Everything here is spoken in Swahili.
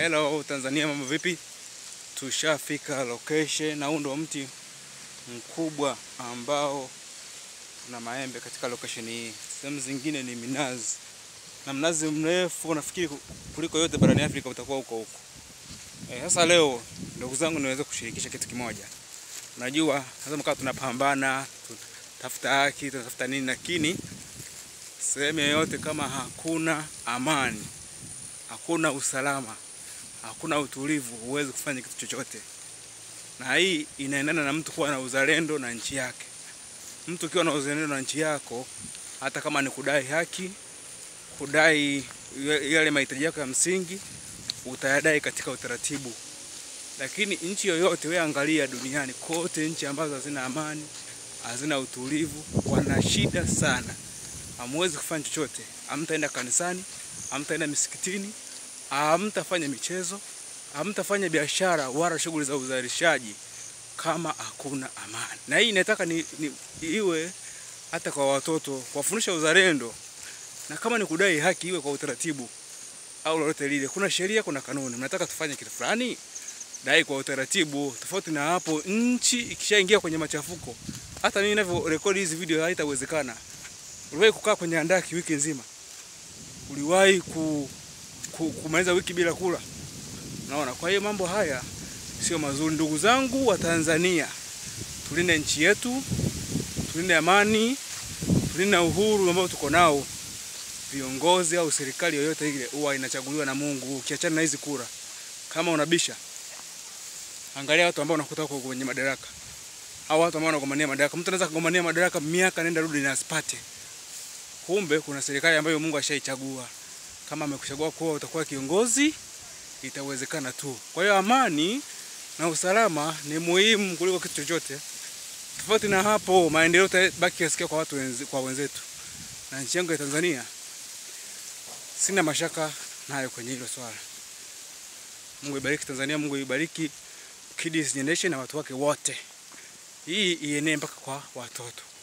Hello Tanzania, mambo vipi? Tushafika location na huu ndo mti mkubwa ambao una maembe katika location hii. Sehemu zingine ni minazi na mnazi mrefu, nafikiri kuliko yote barani Afrika utakuwa huko huko. Eh, sasa leo ndugu zangu, niweze kushirikisha kitu kimoja. Unajua sasa mkaa tunapambana, tafuta haki, tunatafuta nini, lakini sehemu yoyote kama hakuna amani hakuna usalama, hakuna utulivu, huwezi kufanya kitu chochote. Na hii inaendana na mtu kuwa na uzalendo na nchi yake. Mtu ukiwa na uzalendo na nchi yako, hata kama ni kudai haki, kudai yale mahitaji yako ya msingi, utayadai katika utaratibu. Lakini nchi yoyote, wewe angalia duniani kote, nchi ambazo hazina amani, hazina utulivu, wana shida sana. Hamwezi kufanya chochote, hamtaenda kanisani, hamtaenda misikitini, hamtafanya michezo, hamtafanya biashara wala shughuli za uzalishaji kama hakuna amani. Na hii inataka ni, ni, iwe hata kwa watoto kuwafundisha uzalendo, na kama ni kudai haki iwe kwa utaratibu au lolote lile. Kuna sheria, kuna kanuni. Mnataka tufanye kitu fulani, dai kwa utaratibu. Tofauti na hapo, nchi ikishaingia kwenye machafuko, hata mimi ninavyo rekodi hizi video haitawezekana. Uliwahi kukaa kwenye handaki wiki nzima? Uliwahi ku, ku, kumaliza wiki bila kula? Unaona, kwa hiyo mambo haya sio mazuri. Ndugu zangu wa Tanzania, tulinde nchi yetu, tulinde amani, tulinde uhuru ambao tuko nao. Viongozi au serikali yoyote ile huwa inachaguliwa na Mungu. Ukiachana na hizi kura, kama unabisha, angalia watu ambao unakuta wako kwenye madaraka au watu ambao wanagombania madaraka. Mtu anaweza kugombania madaraka miaka nenda rudi na asipate kumbe kuna serikali ambayo Mungu ashaichagua. Kama amekuchagua kuwa utakuwa kiongozi, itawezekana tu. Kwa hiyo amani na usalama ni muhimu kuliko kitu chochote. Tofauti na hapo, maendeleo itabaki yasikia kwa watu wenzi, kwa wenzetu. Na nchi yangu ya Tanzania sina mashaka nayo kwenye hilo swala. Mungu ibariki Tanzania, Mungu ibariki Kids Generation na watu wake wote. Hii ienee mpaka kwa watoto.